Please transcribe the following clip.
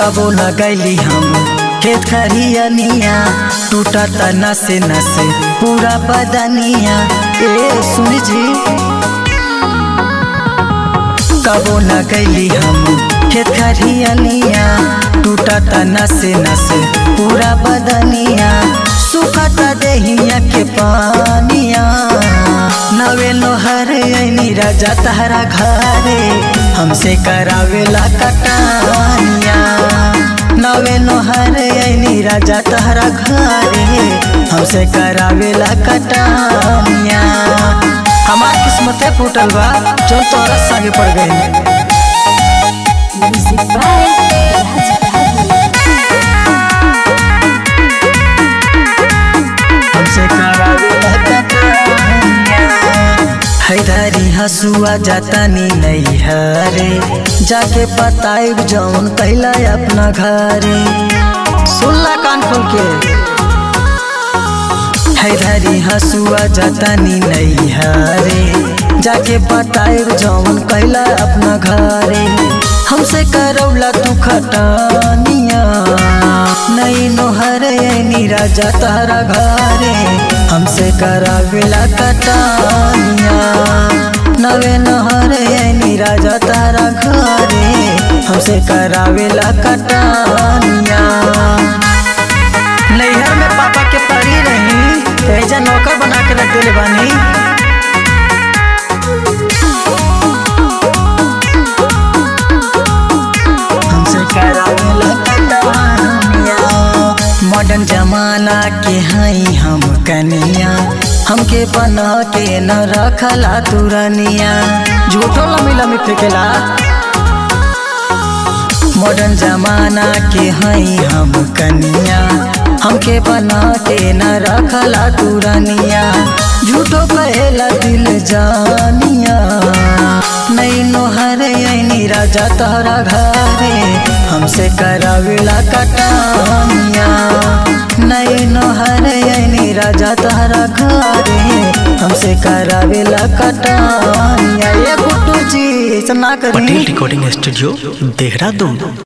कबो न गैली हम खेत खरियनिया टूटा त नसे नसे पूरा बदनिया ए सुन जी कबो न गैली हम खेत खरियनिया टूटा त नसे नसे पूरा बदनिया सुखता देहिया के पानिया नवे लोहर ऐनी राजा तहरा घरे हमसे करावेला कटानिया नवे लोहर ऐनी राजा तहरा घरे हमसे करावेला कटानिया हमार किस्मत फूटल बा चल तोरा संगे पड़ गई Music by Raj हमसे करावेला कटानिया हैदारी हसुआ जातानी नहीं हरे जाके बताइब जौन कैला अपना घरे सुनला कान खोल के हैदारी हसुआ जातानी नहीं हरे जाके बताइब जौन कैला अपना घरे हमसे करौला तू खटानिया नहीं नोहर ऐनी राजा तारा घरे हमसे करावेला कटानिया नवे नहर ऐनी राजा तारा घरे हमसे करावेला कटानिया नैहर में पापा के परी रही ऐजा नौकर बना के रख दिले बानी हमसे करावेला कटानिया मॉडर्न जमाना के हई हम कनिया हमके बना के न रखला तुरनिया झूठो लमी लमी फेंकेला मॉडर्न जमाना के हई हम कनिया हमके बना के न रखला तुरनिया झूठो कहेला दिल जानिया नहीं नोहर ऐनी राजा तोहरा घरे हमसे करावेला कटानिया नहीं नोहर ऐनी राजा तोहरा घरे हमसे करावेला कटानिया ये गुड्डू जी ऐसा ना करी पटेल रिकॉर्डिंग स्टूडियो देहरादून